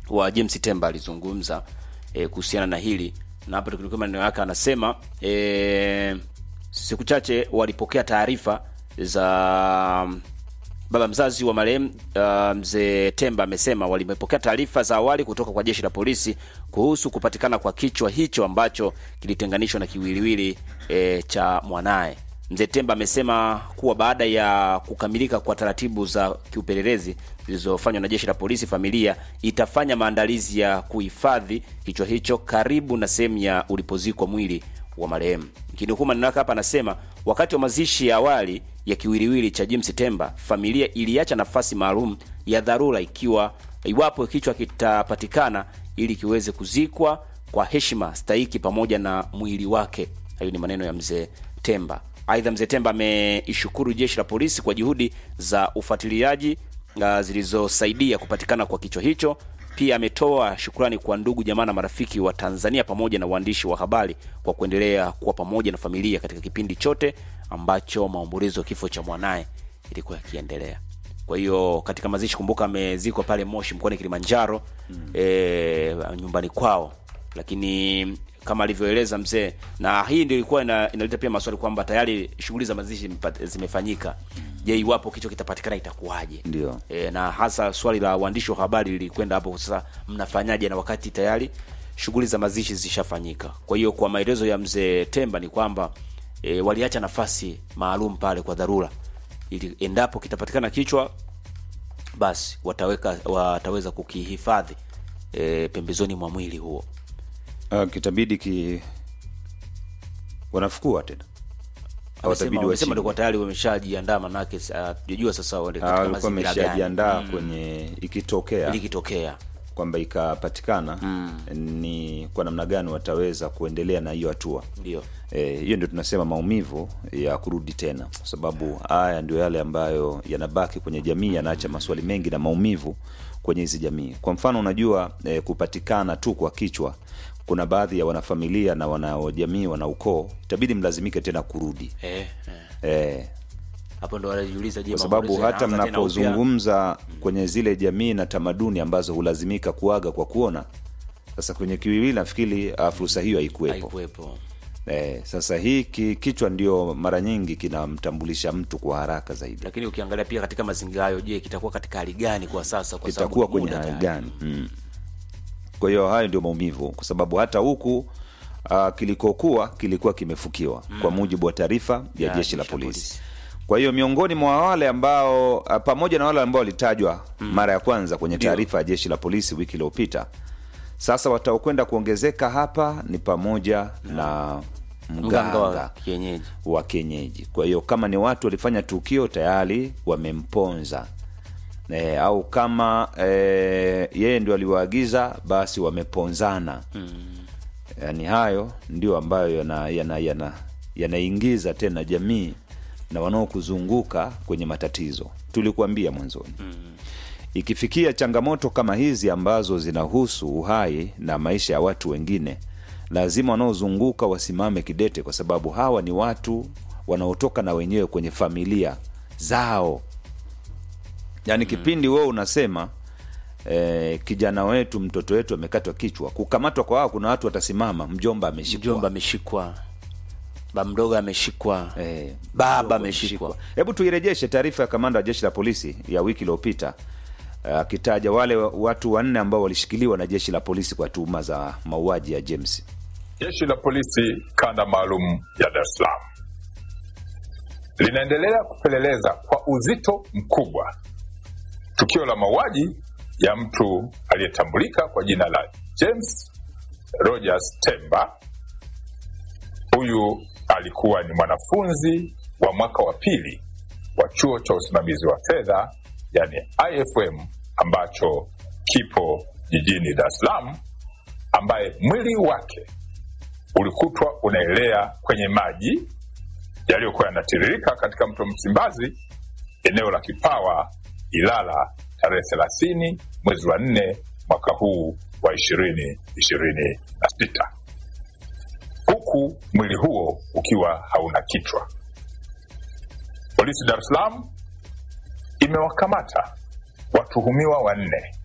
wa James Temba alizungumza e, kuhusiana na hili na hapa tukilikuwa maneno yake anasema e, siku chache walipokea taarifa za baba mzazi wa marehemu uh, mzee Temba amesema walimepokea taarifa za awali kutoka kwa jeshi la polisi kuhusu kupatikana kwa kichwa hicho ambacho kilitenganishwa na kiwiliwili e, cha mwanaye. Mzee Temba amesema kuwa baada ya kukamilika kwa taratibu za kiupelelezi zilizofanywa na jeshi la polisi, familia itafanya maandalizi ya kuhifadhi kichwa hicho karibu na sehemu ya ulipozikwa mwili wa marehemu. Kinukuu maneno yake hapa, anasema wakati wa mazishi ya awali ya kiwiliwili cha James Temba, familia iliacha nafasi maalum ya dharura ikiwa iwapo kichwa kitapatikana ili kiweze kuzikwa kwa heshima stahiki pamoja na mwili wake. Hayo ni maneno ya mzee Temba. Aidha, mzee Temba ameishukuru jeshi la polisi kwa juhudi za ufuatiliaji uh, zilizosaidia kupatikana kwa kichwa hicho. Pia ametoa shukrani kwa ndugu jamaa na marafiki wa Tanzania pamoja na waandishi wa habari kwa kuendelea kuwa pamoja na familia katika kipindi chote ambacho maombolezo ya kifo cha mwanaye ilikuwa yakiendelea. Kwa hiyo katika mazishi, kumbuka, amezikwa pale Moshi mkoani Kilimanjaro mm. e, nyumbani kwao, lakini kama alivyoeleza mzee, na hii ndio ilikuwa ina, inaleta pia maswali kwamba tayari shughuli za mazishi zimefanyika. Je, iwapo kichwa kitapatikana itakuwaje? Ndio. E, na hasa swali la waandishi wa habari lilikwenda hapo, sasa mnafanyaje na wakati tayari shughuli za mazishi zishafanyika? Kwa hiyo kwa maelezo ya mzee Temba ni kwamba e, waliacha nafasi maalum pale kwa dharura, ili endapo kitapatikana kichwa basi wataweka wataweza kukihifadhi e, pembezoni mwa mwili huo. Uh, kitabidi ki wanafukua tena hawatabidi Wamesema wachimbe. ndio tayari wameshajiandaa, manake hatujajua sasa wale Ah, katika walikuwa mazingira gani wameshajiandaa kwenye ikitokea ilikitokea. kwamba ikapatikana ni kwa namna gani wataweza kuendelea na hiyo hatua Ndio Eh, hiyo ndio tunasema maumivu ya kurudi tena, kwa sababu haya ndio yale ambayo yanabaki kwenye jamii, yanaacha maswali mengi na maumivu kwenye hizi jamii. Kwa mfano, unajua eh, kupatikana tu kwa kichwa, kuna baadhi ya wanafamilia na wanajamii, wana ukoo, itabidi mlazimike tena kurudi eh, eh. eh, Hapo ndo wanajiuliza, je, kwa sababu maombolezo hata yanaanza tena upya? mnapozungumza kwenye zile jamii na tamaduni ambazo hulazimika kuaga kwa kuona, sasa kwenye kiwiwili nafikiri ah, fursa hiyo haikuwepo. haikuwepo. Eh, sasa hii ki, kichwa ndio mara nyingi kinamtambulisha mtu kwa haraka zaidi, Lakini ukiangalia pia katika mazingira hayo, je, kitakuwa katika hali gani kwa sasa? Kwa sababu kitakuwa ni kwenye muda hali tayari. gani? Mm. Kwa hiyo hayo ndio maumivu, kwa sababu hata huku uh, kilikokuwa kilikuwa kimefukiwa kwa mujibu wa taarifa ya Ya jeshi la jeshi la polisi. polisi. Kwa hiyo miongoni mwa wale ambao uh, pamoja na wale ambao walitajwa mara ya kwanza kwenye taarifa ya jeshi la polisi wiki iliyopita, sasa wataokwenda kuongezeka hapa ni pamoja na Mganga wa mganga kienyeji wa kienyeji. Kwa hiyo kama ni watu walifanya tukio tayari wamemponza e, au kama e, yeye ndio aliwaagiza basi wameponzana mm. Yaani hayo ndio ambayo yanaingiza yana, yana, yanaingiza tena jamii na wanaokuzunguka kwenye matatizo. Tulikuambia mwanzoni mm. Ikifikia changamoto kama hizi ambazo zinahusu uhai na maisha ya watu wengine, lazima wanaozunguka wasimame kidete, kwa sababu hawa ni watu wanaotoka na wenyewe kwenye familia zao. Yaani kipindi wewe unasema eh, kijana wetu mtoto wetu amekatwa kichwa, kukamatwa kwa wao, kuna watu watasimama, mjomba ameshikwa, mjomba ameshikwa, baba mdogo ameshikwa, Eh, baba mdogo ameshikwa. Hebu tuirejeshe taarifa ya kamanda wa jeshi la polisi ya wiki iliyopita akitaja wale watu wanne ambao walishikiliwa na jeshi la polisi kwa tuhuma za mauaji ya James. Jeshi la polisi kanda maalum ya Dar es Salaam linaendelea kupeleleza kwa uzito mkubwa tukio la mauaji ya mtu aliyetambulika kwa jina la James Rogers Temba. Huyu alikuwa ni mwanafunzi wa mwaka wa pili wa chuo cha usimamizi wa fedha yani IFM ambacho kipo jijini Dar es Salaam, ambaye mwili wake ulikutwa unaelea kwenye maji yaliyokuwa yanatiririka katika mto Msimbazi, eneo la Kipawa, Ilala, tarehe thelathini mwezi wa nne mwaka huu wa ishirini ishirini na sita huku mwili huo ukiwa hauna kichwa. Polisi Dar es Salaam imewakamata watuhumiwa wanne